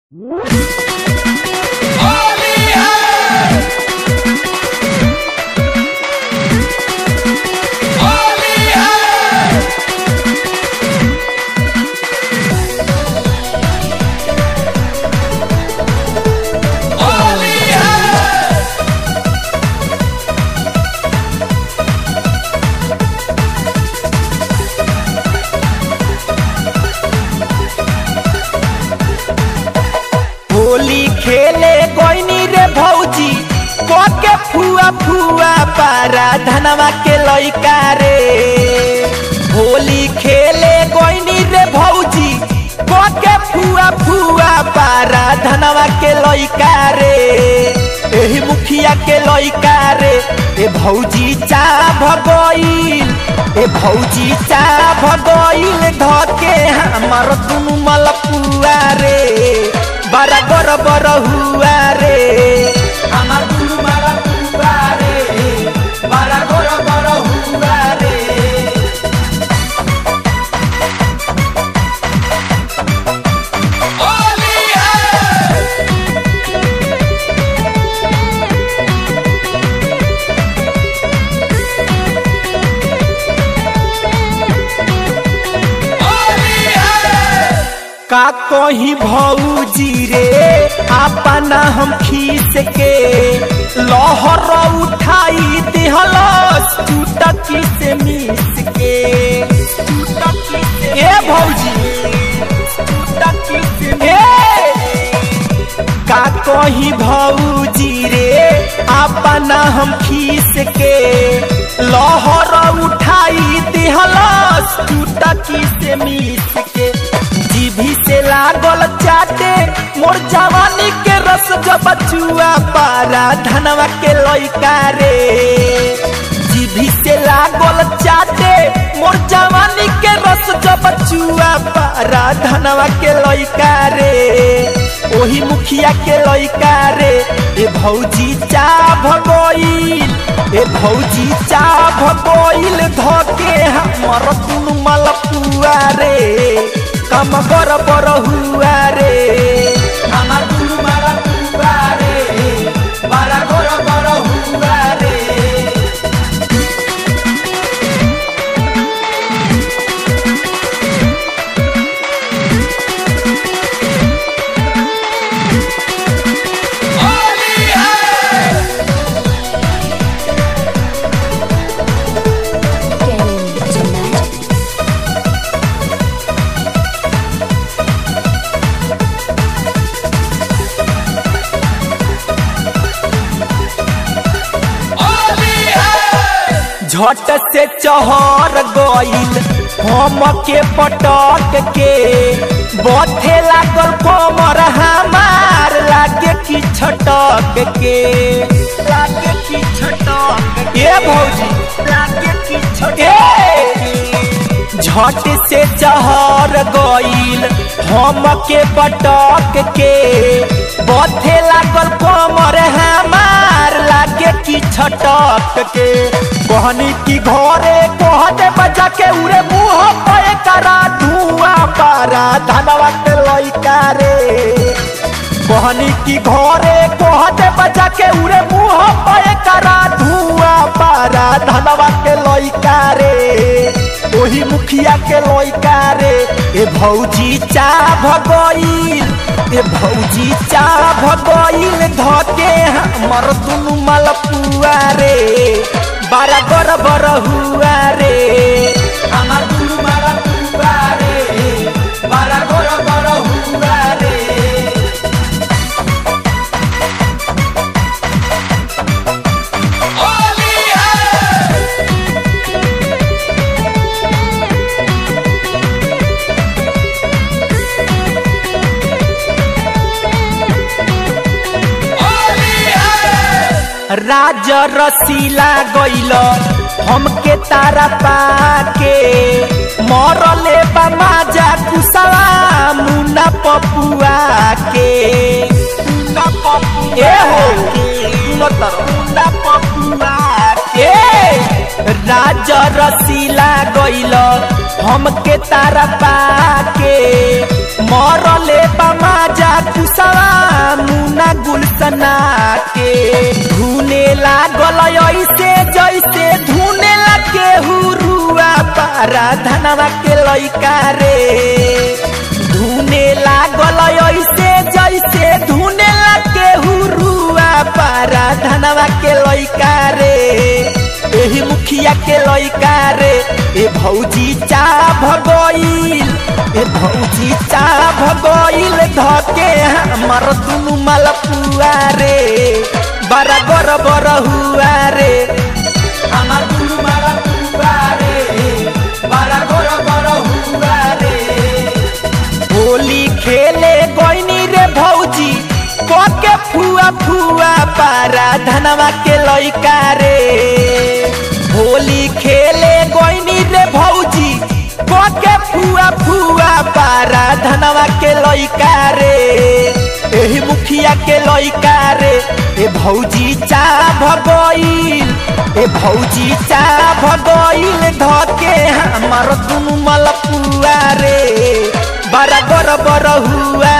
होली खेले गोइनी रे भौजी के फुआ फुआ पारा धनवा के लइका रे होली खेले गोइनी रे भौजी के फुआ फुआ पारा धनवा के लइका रे एही मुखिया के लइका रे ए भौजी चा भगोइल ए भौजी चा भगोइल धके हमर दुनु मलपुआ रे बड़ा बर बर हुआ रे আমার দুলু মারা পুরা রে বারা গর গর হুয়া রে का कही भौजी रे अपना हम खींच के लहर उठाई दिहलस टूटकी से मिस के टूटकी से ए भौजी टूटकी से ए का कही भौजी रे अपना हम खींच के लहर उठाई दिहलस टूटकी से मिस के जीभी से लागल चाटे मोर जवानी के रस जब बचुआ पारा धनवा के लइका रे जीभी से लागल चाटे मोर जवानी के रस जब बचुआ पारा धनवा के लइका रे ओही मुखिया के लइका रे ए भौजी चा भगोइल ए भौजी चा भगोइल धके हमर दुनु मलपुआ रे कम बर बर हुआ रे আমার দুলু মারা পুরা রে বারা গর গর হুয়া রে Get in tonight. झट से चहर गइल हम के पटक के बथे लागल कमर हमार लागे की छटक के लागे की छटक ए भौजी लागे की छटक झट से चहर गइल हम के पटक के बथे लागल कमर हमार लागे की छटक के कहनी की घरे कहते बजा के उरे मुंह पे करा धुआं पारा धनवा के लइका रे कहनी की घरे कहते बजा के उरे मुंह पे करा धुआं पारा धनवा के लइका रे ओही मुखिया के लइका रे ए भौजी चा भगइल ए भौजी चा भगइल धके हमर दुनु मलपुआ रे बारा बर बर हुआ रे আমার দুলু মারা পুরা রে বারা গর গর হুয়া রে राज रसीला गइल हमके तारा पाके मरले बाजा कुसवा मुना पपुआ के मुना पपुआ ए हो मुना पपुआ के राज रसीला गइल हमके तारा पाके मरले बमाजा कुसा सना के धुने लागल ऐसे जैसे धुने लगे हुरुआ पारा धनवा के लइका रे धुने लागल ऐसे जैसे धुने लगे हुरुआ पारा धनवा के लइका रे एही मुखिया के लइका रे ए भौजी चा भगोइल ए भौजी चा भगोइल धके हमर दुनु मलपुआ रे बड़ा बर बर हुआ रे हमर दुनु मलपुआ रे बड़ा बर बर हुआ रे होली खेले गोइनी रे भौजी के फुआ फुआ पारा धनवा के लइका रे होली खेले गोइनी रे भौजी के फुआ फुआ पारा धनवा के लइका रे एही मुखिया के लइका रे ए भौजी चा भगोइल ए भौजी चा भगोइल धके हमर दुनु मलपुआ रे बड़ा बर बर हुआ